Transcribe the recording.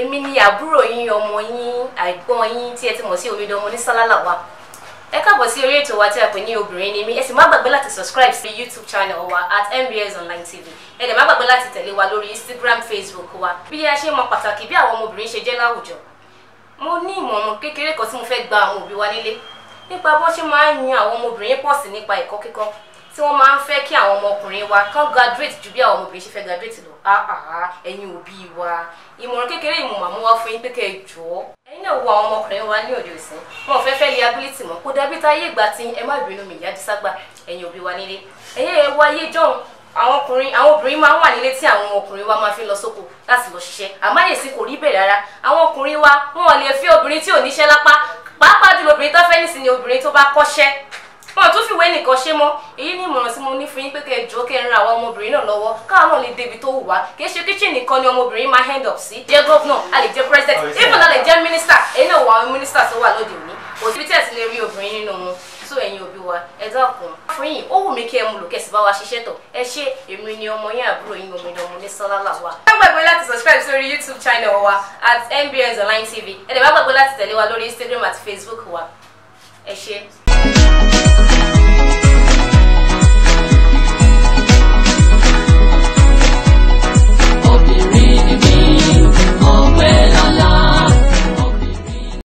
èmi ni àbúrò yín ọmọ yín àìgbọ́n yín tí ẹ ti mọ̀ sí omidan ọmọ ní sálálà wa ẹ káàbọ̀ sí orí ètò wa tí a pè ní obìnrin ni mí ẹ sì má gbàgbé láti subscribe sí youtube channel wa at mbs online tv ẹ dẹ̀ má gbàgbé láti tẹ̀lé wa lórí instagram facebook wa bí a ṣe mọ pàtàkì bí àwọn ọmọbìnrin ṣe jẹ́ láwùjọ mo ní ìmọ̀ràn kékeré kan tí mo fẹ́ gba àwọn òbí wa nílé nípa bó ṣe máa ń yan àwọn ọmọbìnrin pọ̀ sí nípa ẹ̀kọ́ kíkọ́ tí wọ́n máa ń fẹ́ kí àwọn ọmọkùnrin wa kán graduate ju bí àwọn ọmọbìnrin ṣe fẹ́ graduate lọ àhàhà ẹ̀yin òbí wa ìmọ̀ràn kékeré yìí mo máa mú wá fún yín pé kẹ́ ẹ jọ̀ọ́ ẹ̀yin náà wo àwọn ọmọkùnrin wa ní òde òsín wọn ò fẹ́ fẹ́ liability mọ́ kó dàbí táyé ìgbà tí ẹ má bínú mi ìyá díságbà ẹ̀yin òbí wa nílé ẹ̀yẹ́ ẹ wáyé jọ̀hún àwọn ọkùnrin àwọn obìnrin máa ń wà nílé tí àwọn ọkùnrin wa máa fi lọ sóko láti lọ ṣiṣẹ́ àmáyèsí kò rí bẹ́ẹ̀ rárá àwọn ọkùnrin wa wọn ò lè fi obìnrin tí ò níṣẹ́ lápá pàápàá jùlọ obìnrin tó fẹ́ nísìnyí obìnrin tó bá kọ́ṣẹ́ wọn tún fìwé nìkan ṣe mọ́ èyí ní ìmọ̀ràn tí mo ní fún yín pé kẹ́ ẹ jọ̀ọ́ kẹ́ ẹ ran àwọn ọmọbìnrin náà lọ́wọ́ káwọn náà lè débi tó wù wá kì í ṣe kíchìn nìkan ni ọmọbìnrin máa hand up sí jẹ́ gọ́vnà a lè jẹ́ president even a lè jẹ́ minister èyí náà wọ àwọn minister tó wà lóde òní kò síbi tí ẹ ti lè rí obìnrin nínú wọn tó ẹ̀yin òbí wa ẹ dákun fún yín ó wù mí kí ẹ mú lò kẹsì bá wa ṣiṣẹ́ tọ̀ ẹ ṣe èmi ni ọmọ yín àbúrò yín omidan ọmọ ní sọlálà wa. ẹ gbàgbé láti subscribe sórí youtube channel wa at mbs online tv ẹ dẹ̀ má gbàgbé láti tẹ̀lé wa lórí instagram àti facebook wa ẹ ṣe.